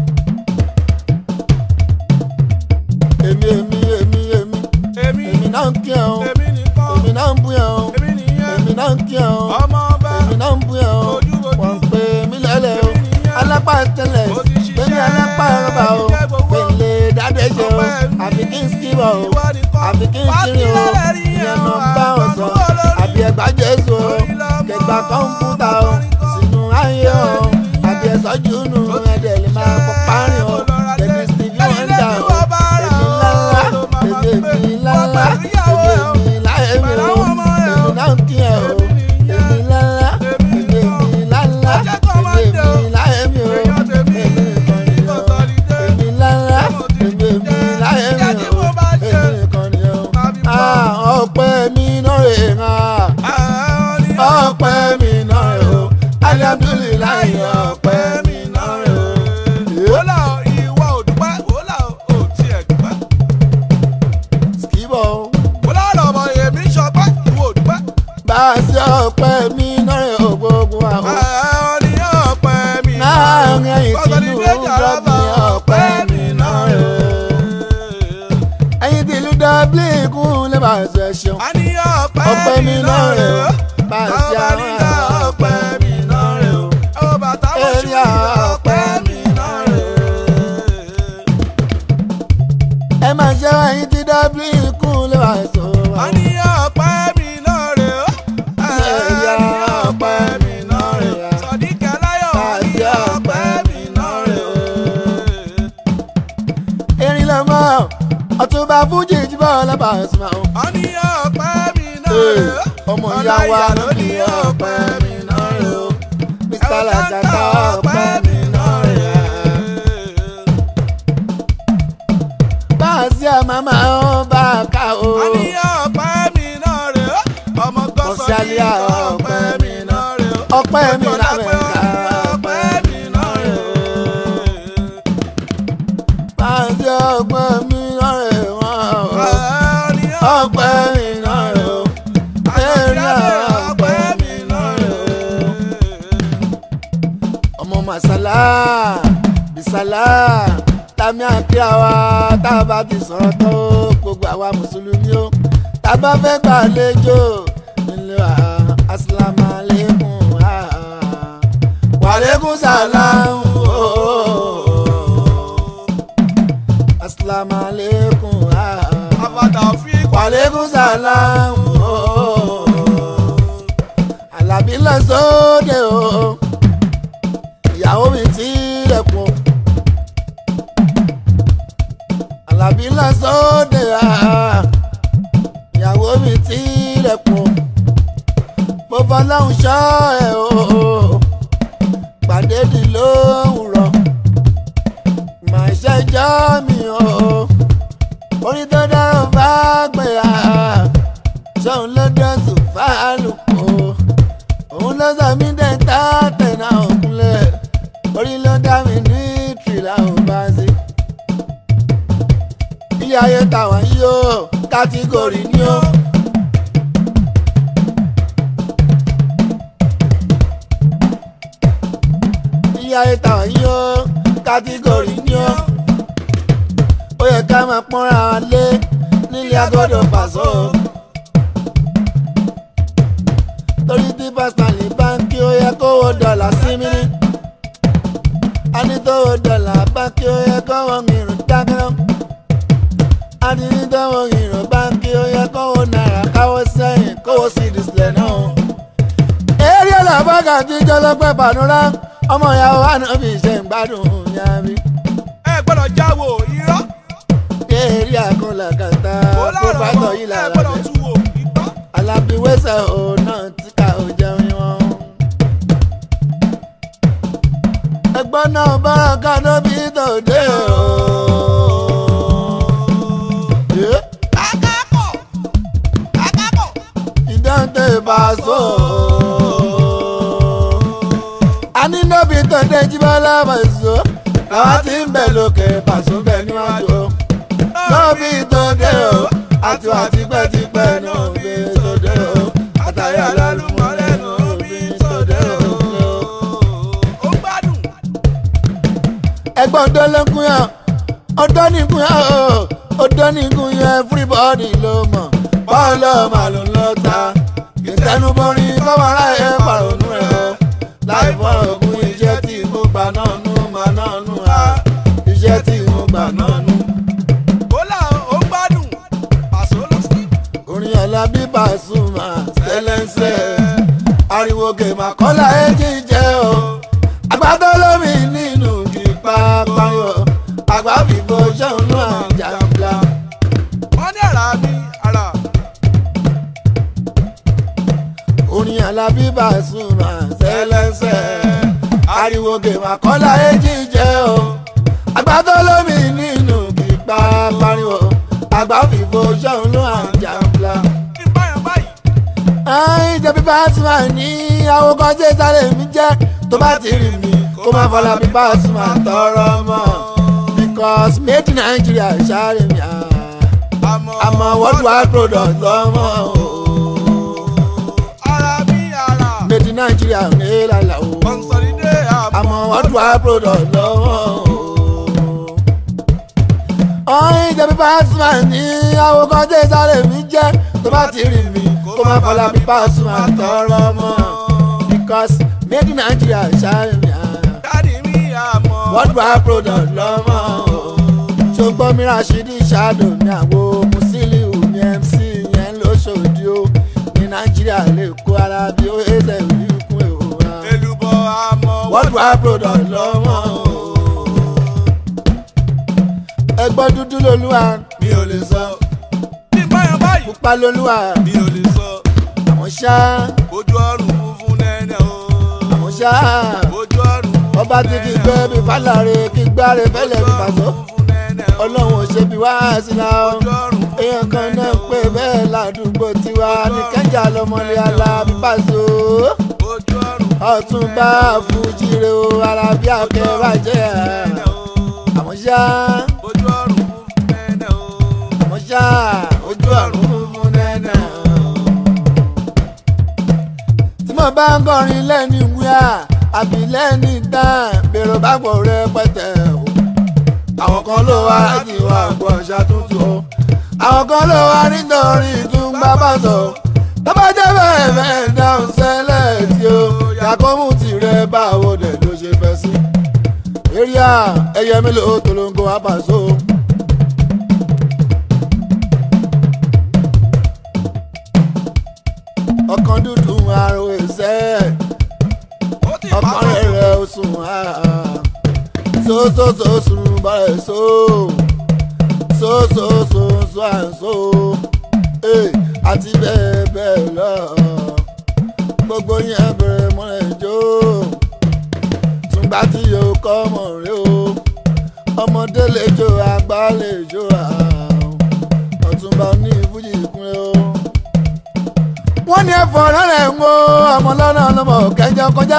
èmi èmi èmi èmi èmi èmi náà ń kí ẹ o èmi nìkan èmi náà ń bú ẹ o èmi nìyẹn èmi náà ń kí ẹ o ọmọ ọba èmi náà ń bú ẹ o Ojúbojú. wọ́n ń pè mí lẹ́lẹ̀ o Èmi nìyẹn. alápá tẹ́lẹ̀ Mo ti ṣiṣẹ́, pèmí alápá rọ́bà o jẹ́ gbowó. pèlè dáadéjẹ o Ọpẹ́ mi. àbí kí n skibọ̀ o Ìwọ nìkan. àbí kí n Wá kiri o sílẹ̀ rí ìyẹn ẹ̀ náà o, bá wọn sọ àgbàdo olórí. àbí ẹgbàá jésù o Orí lọ́mọ, kẹgbà kọ́ńpútà o sínú ayé o àbí ẹ̀sọ́ jùnú ẹ̀dẹ̀ lè máa kọ́ párin o èmi stevie wonder o èmi ńláńlá èmi èmi ńláńlá èmi èmi láyé mi o èmi náà ń kí ẹ o èmi ńláńlá èmi èmi ńláńlá èmi èmi láyé mi o èmi nìkan ni o èmi ńláńlá èmi èmi láyé mi o èmi nìkan ni o ah ọpẹ́ mi náà rè hàn ọpẹ́ mi náà rè o alihamdulilayi ọpẹ́ mi náà rè o. wọ́lá ìwọ òdùpẹ́ wọ́lá òtí ẹ̀dùpẹ́ skibọ̀ o. wọ́lá ọ̀rọ̀ èmi sọpẹ́ ìwọ òdùpẹ́. bá a ṣe ọpẹ́ mi náà rè o gbogbo àwọn. ọ̀ní ọ̀pẹ mi láàrin ẹ̀yìn tìlú dọ́bì ọpẹ́ mi náà rè o. ẹ̀yìn tìlú dọ́bì kún lè bá a ṣe ṣeun. a ní ọ̀pẹ ọpẹ́ mi náà rè o. bá a ṣe àwọn ọpẹ́ mi náà rè o. ó bàtà wọ́n ṣú Èrè ọpẹ́ mi náà rè o. ẹ máa ṣe ẹ̀yìn tí dọ́bì kún lè bá a ṣe wá. a ní ọ̀pẹ mi náà rè ó. Èrè ọpẹ́ mi náà rè o. sọ̀díkẹ́ láyọ̀ a ní ọ̀pẹ mi náà rè ó. erin lọ mọ ọtúnba fújì jíbọ lọba ọsùnmọ o. a ní ọ̀pẹ mi náà rè ó. ọmọ ìyá wa ló ní ọpẹ́ mi náà rè o. mr lajata ọpẹ́ mi náà rè o. bá a sí àmàmà ó bá a ká o. a ní ọ̀pẹ mi náà rè ó. ọmọ gọ́sọ̀ ní Ọ̀sálíà ọ̀pẹ mi náà rè ó. ọpẹ́ mi Ọjọ́ náà lápẹ́ rè ó ní o. ọ̀pẹ mi náà rè ó. bá a sí ọpẹ́ mi náà rè wọ́n o. a ní ọpẹ́ mi náà rè o. èrè ọpẹ́ mi náà rè o. ọmọ masala àdìsálà tàmí àkíyà wa tá a bá ti sọ̀rọ̀ tó gbogbo àwa mùsùlùmí o tá a bá fẹ́ gbàlejò nílé wa asalaamualeykum wàlẹ́kùn sàlámù asalaamualeykum àbàdà fi wàlẹ́kùn sàlámù alábí lọ sóde o ìyàwó mi ti rẹ̀pọ̀ alábí lọ sóde ìyàwó mi ti rẹ̀pọ̀ mo fọlọ́hún ṣọ́ ẹ̀ o pàdé di lówùrọ̀ màá ṣẹjọ́ mi o orí tó dára bá gbé a ṣóun ló dẹ́sùn fáálùkù òun ló sọ mí dẹ́ta tẹ̀nà òkúnlẹ̀ orí ló dá mi ní tìrìlà ò bá sí. ilé ayé tàwọn yìí ó kátígórì ni ó. ilé ayé tàwọn yìí ó kátígórì ni ó. ó yẹ ká máa pọ́nra wa lé nílé agbọ́dọ̀ pàṣọ. torí tí pásítọ̀lì báńkì ó yẹ kówó dọ́là sí mi ní. a ní tówó dọ́là báńkì ó yẹ kówó mìíràn dákẹ́rọ́. a ní ní tówó mìíràn báńkì ó yẹ kówó náírà káwó sẹ́yìn kówó sí ìdísílẹ̀ náà. eré làbọ́gà tí jọlọ́pẹ́ bànúrà ọmọ ìyàwó ànábì ṣe ń gbádùn yàrá ẹ gbọ́dọ̀ jáwọ́ irọ́ eré àkọlà kàtà ó kó láàrọ̀ pátọ̀ mọ́ yìí ẹ lára gbọ́dọ̀ rẹ̀. tú wò ìgbọ́. alábíwẹ́sẹ̀ ò náà tí ká ò jẹun wọn. ẹgbọ́n náà bára kánú bí tòde o. Yeah. akápọ̀ akápọ̀. ìdáǹtẹ̀ ìbáṣọ. àní nóbi tòde jíbọ́lá bàṣọ. làwọn ti ń bẹ̀ lókè bàṣọ bẹ̀ níwájú o. nóbi tòde o. àti wà tipẹ́tipẹ́ nóbi tòde o. àtàrí alálùmọ́lẹ̀ nóbi tòde o. ó gbádùn. ẹgbọ́n ọdọ́ ló ń kún yàn ọdọ́ ní kún yàn o ọdọ́ ní kún yàn everybody ló mọ̀ bọ́ọ̀lù màlúù ló ta ìtẹnubọrin kọ́mọ́rá ẹ̀ pàrọ̀nù rẹ̀ o láì fọ̀rọ̀ kún iṣẹ́ tí mo gbà náà nù mà náà nù á iṣẹ́ tí mo gbà náà nù. ó là ó gbádùn. pàṣẹ ló sí. orin Alábí Pasuma sẹlẹ̀nsẹ̀ ariwo gèmà kọ́lá ẹ̀jì jẹ́ o àgbàdo lómi nínú kípa pariwo àgbà fìbò ṣẹ́hùn náà jàmbla. wọ́n ní ara mi ara. orin Alábí Pasuma sẹlẹ̀nsẹ̀ ariwo gèmà kọ́lá ẹ̀jì jẹ́ o àgbàdo lómi nínú kípa pariwo àgbà fìbò ṣẹ́hùn náà jàmbla ìbáyọ̀ báyìí. ẹ̀yin jẹ́ bíbá Pasuma ní àwòkọ́ jẹ́ sáré mi jẹ́ tó bá ti rí mi kó má fọlá bí Pasuma tọrọ mọ́ because made in Nigeria sáré mi àmọ́ àmọ́ worldwide product lọ́mọ́ o ara mi ara. made in Nigeria ní ìlàlà o consolide àmọ́ worldwide product lọ́mọ́ o ẹ̀yin jẹ́ bíbá Pasuma ní àwòkọ́ jẹ́ sáré mi jẹ́ tó bá ti rí mi kó má fọlá bí Pasuma tọrọ mọ́ because made in Nigeria sáré mi. dáàdi mi àmọ́. worldwide product lọ́mọ o. ṣùgbọ́n mi Rashidi ṣáàdù mi àwo Musiliu mi MC yẹn lóṣòdì o ní Nàìjíríà lè kó ara bí ó ẹsẹ̀ ìlú kún èwo wa. èlùbọ̀ àmọ́. worldwide product lọ́mọ o. ẹgbọ́n dúdú lolúwa mi ò lè sọ ìbáyọ̀ báyìí. pupa lolúwa mi ò lè sọ. àmọ́ ṣá ojú ọrùn funfun nẹ́nẹ́ o. àmọ́ ṣá ojú ọrùn funfun ọba tí kì í gbé bí fálàre kì í gbáre fẹ́lẹ̀ bí pàṣọ funfun nẹ́nẹ́ o. ọlọ́run ò ṣe bí wá sí la ọ́. ojú ọrùn funfun èèyàn kan náà pé bẹ́ẹ̀ ládùúgbò tiwa ní kẹ́ńjà lọ́mọlé Alábí Pàṣọ ojú ọrùn ọ̀túnba fújire o Alábí akẹ́bàjẹ́ nẹ́nẹ́ o. àmọ́ ṣá ojú ọrùn funfun nẹ́nẹ́ o. àmọ́ ṣá ojú ọ̀run funfun nẹ́nà. tí mo bá ń kọrin lẹ́ni wíwá àbí lẹ́ni tán bèrò bá pọ̀ rẹpẹtẹ àwọn kan ló wá láti wá gbọ́ àṣà tuntun o àwọn kan ló wá nítorí ìtúngbà bá sọ tó bá jẹ́ bẹ́ẹ̀ bẹ́ẹ̀ dáhùn sẹ́lẹ̀ tí o yàkọ́mù tirẹ̀ báwo dẹ̀ ló ṣe fẹ́ sí. eria ẹyẹ mélòó tolongo abaso. ọkàn dúdú àrùn ẹsẹ̀ ó ti pa ọkàn rẹ̀ rẹ̀ ó sùn sósòsò sùn bọ̀rẹ̀ só sósòsò sùn àǹsó àti bẹ́ẹ̀ bẹ́ẹ̀ lọ gbogbo yẹn bẹ̀rẹ̀ mọ́lẹ̀ jó tùgbà tí yóò kọ́ mọ̀ rí o ọmọdé lè jó àgbà lè jó ọ̀túnba ní ìfújì ìkúnlẹ̀ o. wọ́n ní ẹ̀fọ́ lọ́rẹ̀ ń wo ọmọ lọ́nà ọlọ́mọ kẹjọ kọjá.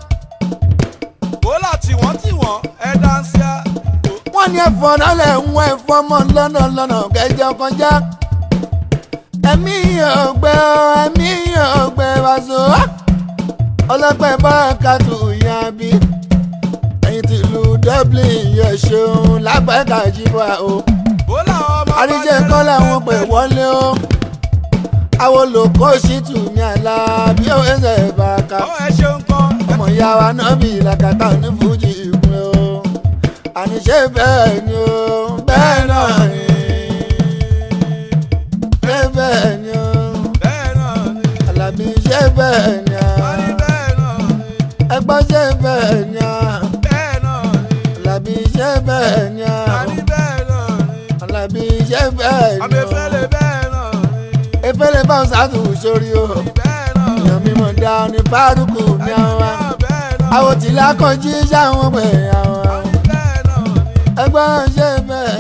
ó láti wọ́n tí wọ́n ẹ dáńsíá. wọ́n ní ẹ̀fọ́ lọ́rẹ̀ ń wo ẹ̀fọ́ ọmọ lọ́nà ọlọ́nà kẹjọ kọjá. ẹ̀mí ọ̀gbẹ́ ẹ̀mí ọ̀gbẹ́ wàzó. ọlọ́pẹ́ bárakàtù yan bí. ẹ̀yìn tìlú dublin yẹ ṣeun lágbàgà jíbọ̀ o ó làwọn ọmọ àríjẹ kọ́ làwọn pè wọlé o àwọn olùkọ́ ṣìtù ní àlá bí ó ẹsẹ̀ bàkà ó ẹ ṣeun kan. ọmọ ìyá wa náà bí làkàtà ní fújì ìpín o àníṣe bẹ́ẹ̀ ni o bẹ́ẹ̀ náà ni ṣé bẹ́ẹ̀ ni o bẹ́ẹ̀ náà ni àlàbí ṣé bẹ́ẹ̀ ni a a ní bẹ́ẹ̀ náà ni ẹgbọ́n ṣé bẹ́ẹ̀ ni a bẹ́ẹ̀ náà ni àlàbí ṣé bẹ́ẹ̀ ni a a ní bẹ́ẹ̀ náà ni àlàbí ṣé bẹ́ẹ̀ ni o àmẹ́fẹ́lẹ́ bẹ́ẹ̀ náà ni efele bá ń sàtù sórí o bẹ́ẹ̀ náà ni èèyàn mímọ dá ní fárúkù ní àwọn bẹ́ẹ̀ náà àwọn tìlá kan jí sáwọn pè àwọn bẹ́ẹ̀ náà ni ẹgbẹ́ ṣe bẹ́ẹ̀